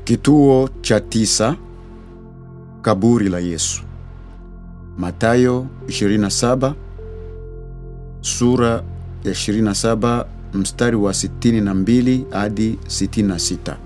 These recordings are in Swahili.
Kituo cha tisa: kaburi la Yesu. Mathayo 27 sura ya 27 mstari wa 62 hadi 66.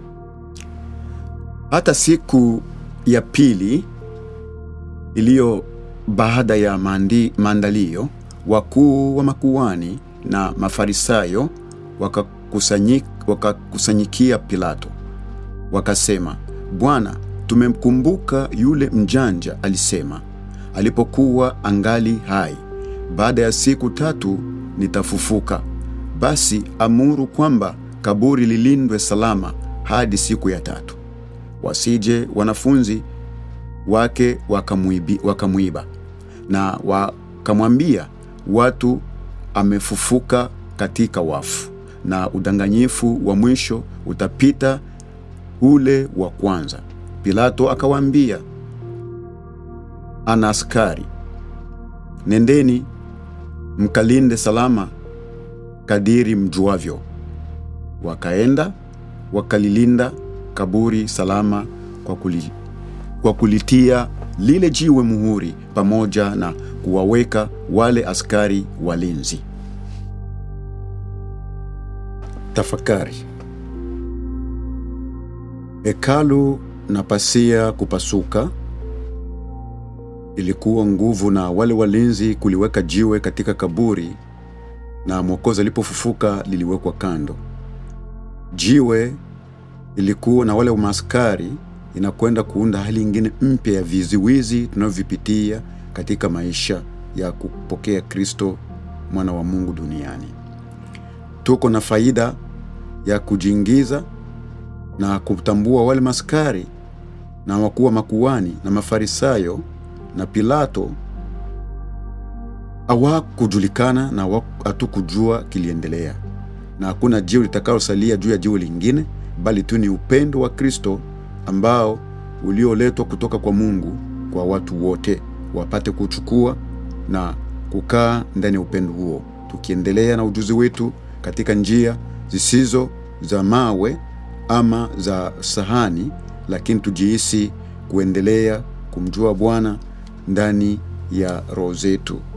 Hata siku ya pili iliyo baada ya maandi, maandalio, wakuu wa makuhani na Mafarisayo wakakusanyik, wakakusanyikia Pilato wakasema, Bwana, tumemkumbuka yule mjanja alisema alipokuwa angali hai, baada ya siku tatu nitafufuka. Basi amuru kwamba kaburi lilindwe salama hadi siku ya tatu, wasije wanafunzi wake wakamwibi, wakamwiba. Na wakamwambia watu, amefufuka katika wafu, na udanganyifu wa mwisho utapita ule wa kwanza. Pilato akawaambia, ana askari, nendeni mkalinde salama kadiri mjuavyo. Wakaenda wakalilinda kaburi salama kwa, kuli, kwa kulitia lile jiwe muhuri pamoja na kuwaweka wale askari walinzi. Tafakari. Hekalu na pasia kupasuka ilikuwa nguvu na wale walinzi kuliweka jiwe katika kaburi, na Mwokozi alipofufuka liliwekwa kando. Jiwe ilikuwa na wale maaskari inakwenda kuunda hali ingine mpya ya viziwizi tunavyovipitia katika maisha ya kupokea Kristo mwana wa Mungu duniani. Tuko na faida ya kujiingiza na kutambua wale maskari na wakuu wa makuhani na Mafarisayo na Pilato hawakujulikana na hatukujua kiliendelea, na hakuna jiwe litakalosalia juu ya jiwe lingine, bali tu ni upendo wa Kristo ambao ulioletwa kutoka kwa Mungu kwa watu wote wapate kuchukua na kukaa ndani ya upendo huo, tukiendelea na ujuzi wetu katika njia zisizo za mawe ama za sahani, lakini tujihisi kuendelea kumjua Bwana ndani ya roho zetu.